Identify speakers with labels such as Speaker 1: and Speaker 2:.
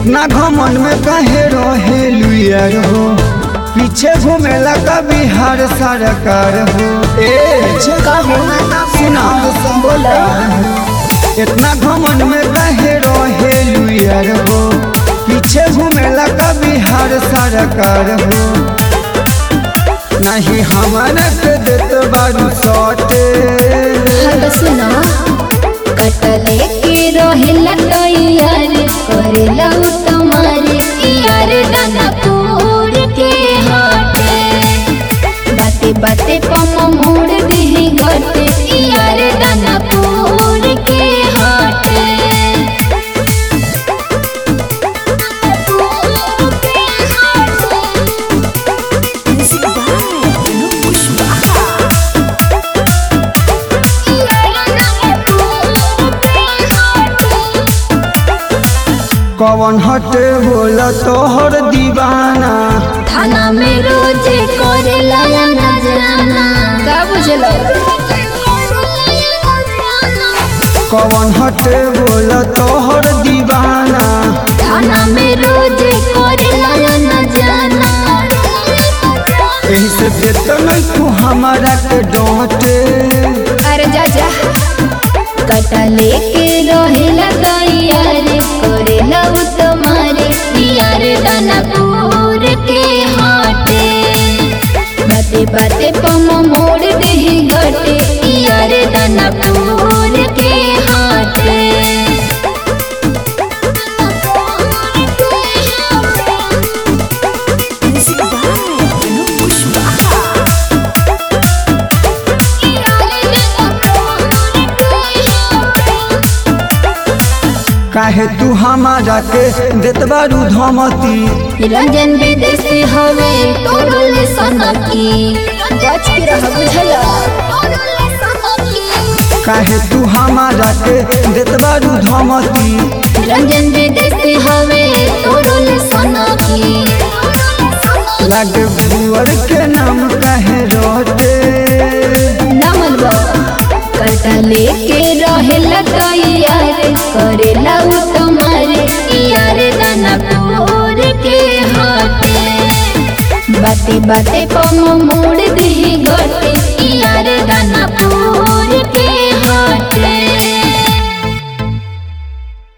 Speaker 1: इतना घमन में काहे रहे लुयर हो पीछे घूमेला का बिहार सरकार हो ए
Speaker 2: का हो
Speaker 1: सुना
Speaker 2: बोला
Speaker 1: इतना घमन में काहे रहे लुयर हो पीछे घूमेला का बिहार सरकार हो नहीं हमारा के देत बारू सटे
Speaker 2: हद सुना कटले के रहेला तैयार करेला उ तुम्हारे यार दानापुर के हाटे बाते बाते पम मोड़ दी घटे यार दानापुर के हाटे
Speaker 1: कवन हटे बोला तोहर दीवाना
Speaker 2: थाना में रोज करेला ना जाना का बुझलो
Speaker 1: कवन हटे बोला तोहर दीवाना
Speaker 2: थाना में रोज करेला ना जाना
Speaker 1: एही से देत नहीं तू हमारा के डांटे
Speaker 2: अरे जा जा कटा लेके रहेला तैयार करेला उ तुम्हारे यार दानापुर के हाटे बाते बाते पम मोड़ दे घटे यार दानापुर के हाटे
Speaker 1: काहे तू हमारा के देत बारू धमती
Speaker 2: रंजन विदेशी हवे तोरल सनकी बच के रह बुझला
Speaker 1: काहे तू हमारा के देत बारू धमती
Speaker 2: रंजन विदेशी हवे तोरल सनकी
Speaker 1: लागे बुअर के नाम काहे रोटे
Speaker 2: नमन कटा लेके रहेला तैयार करेला उ तुम्हारे यार दानापुर के हाथे बाते बाते पम मोड़ दी